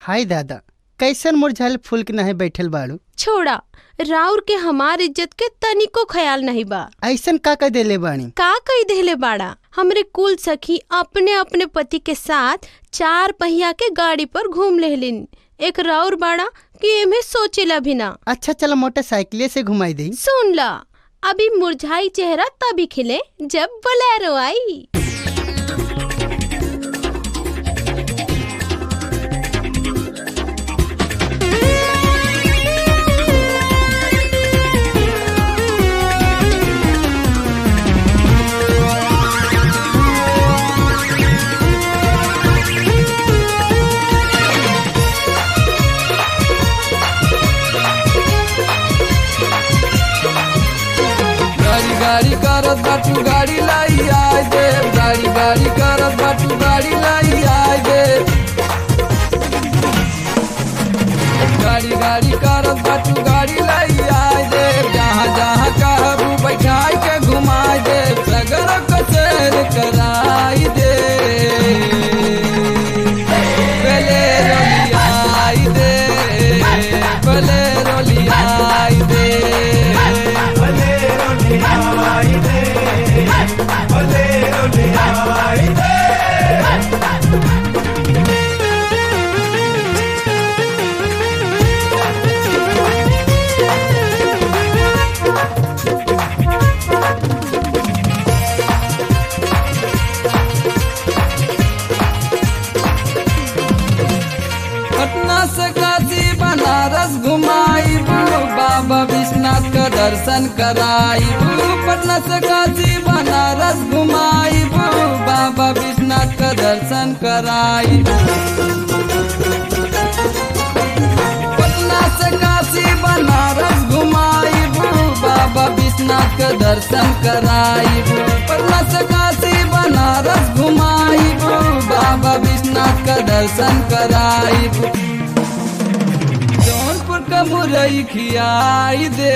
हाय दादा कैसन मुरझाइल फूल के नाहे बैठल बाड़ू छोड़ा राउर के हमार इज्जत के तनिको ख्याल नहीं बा ऐसन का कह देले बानी का कही देले बाड़ा हमरे कुल सखी अपने अपने पति के साथ चार पहिया के गाड़ी पर घूम लेहलिन एक राउर बाड़ा कि एमे सोचेला भी ना अच्छा चलो मोटरसाइकिले से घुमाई दई सुन ला अभी मुरझाई चेहरा तभी खिले जब बोलेरो आई गाड़ी गाड़ी करत बाटू गाड़ी लाई आय दे गाड़ी गाड़ी करत बाटू गाड़ी लाई आय दे गाड़ी गाड़ी करत बाटू गाड़ी लाई आय दे जहाँ जहाँ कहबू बैठाई के घुमाई दे सगर कचेर कराई दे पहले रोलियाई दे पहले रोलियाई दे पटना से काशी बनारस घुमाई बाबा विश्वनाथ का दर्शन कराई पटना से काशी बनारस घुमाई बाबा विश्वनाथ का दर्शन कराई पटना से काशी बनारस घुमाई बाबा विश्वनाथ का दर्शन कराई पटना से काशी बनारस घुमाई बाबा विश्वनाथ का दर्शन कराई जौनपुर का मुरई खियाई दे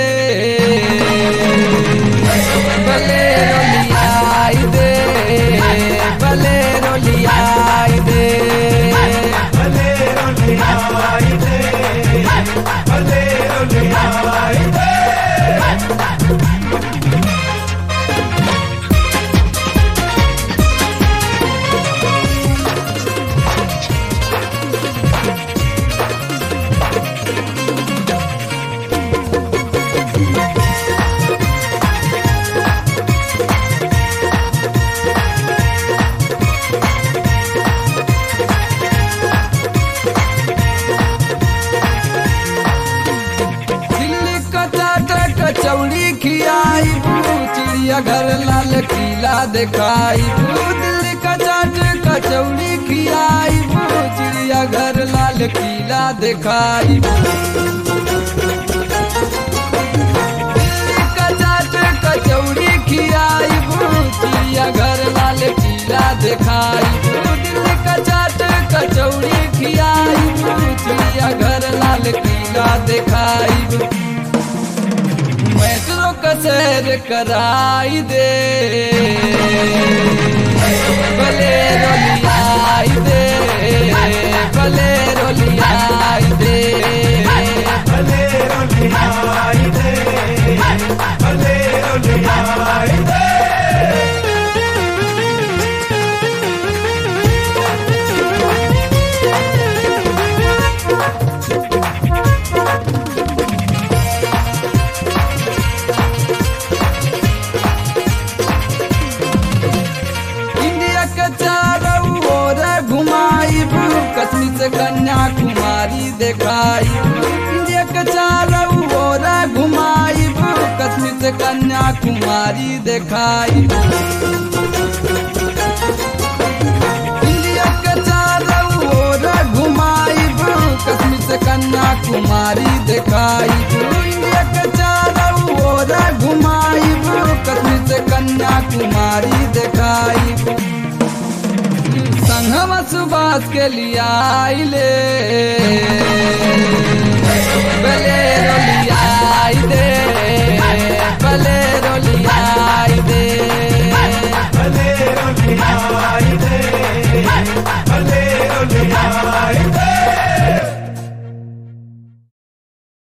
भले रोलियाई दे भले रोलियाई दे दिल्ली कटाटा कचौड़ी खियाई चिड़िया घर लाल किला दिखाई दिल्ली कचाट कचौड़ी खियाई चिड़िया घर लाल किला दिखाई दिल्ली कचाट कचौड़ी खियाई चिड़िया घर लाल किला दिखाई दिल्ली कचाट कचौड़ी खियाई चिड़िया घर लाल किला दिखाई मेट्रो का सैर कराई दे भले रोलियाई दे भले रोलियाई दे इंडिया के चारों ओर घुमाई कश्मीर से कन्याकुमारी दिखाई इंडिया के चारों ओर घुमाई कश्मीर से कन्याकुमारी दिखाई इंडिया के चारों ओर घुमाई कश्मीर से कन्याकुमारी दिखाई इंडिया के चारों ओर घुमाई कश्मीर से कन्याकुमारी दिखाई संगम सुबास के लिए आइले